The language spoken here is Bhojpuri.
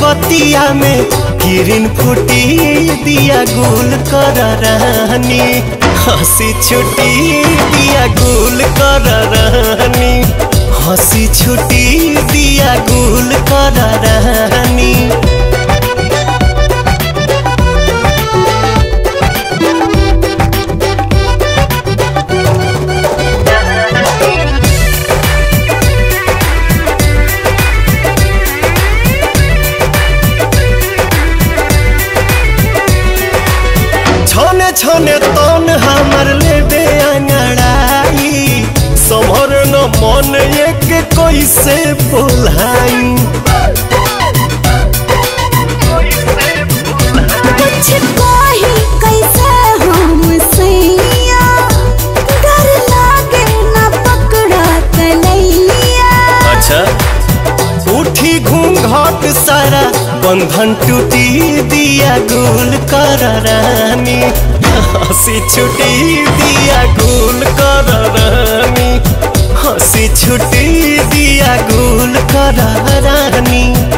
रतिया में किरण फूटी दिया गुल कर रानी हंसी छुटी दिया गुल कर रानी हंसी छुटी दिया गुल कर रानी छने छने तन हमर लेबे अंगड़ाई समर न मन एक कैसे बोलाई कुछ कही कैसे हम सैया डर लागे ना पकड़ा तलैया अच्छा उठी घूंघट सारा बंधन टूटी दिया गुल कर रानी हंसी छुटी दिया गुल कर रानी हंसी छुटी दिया गुल कर रानी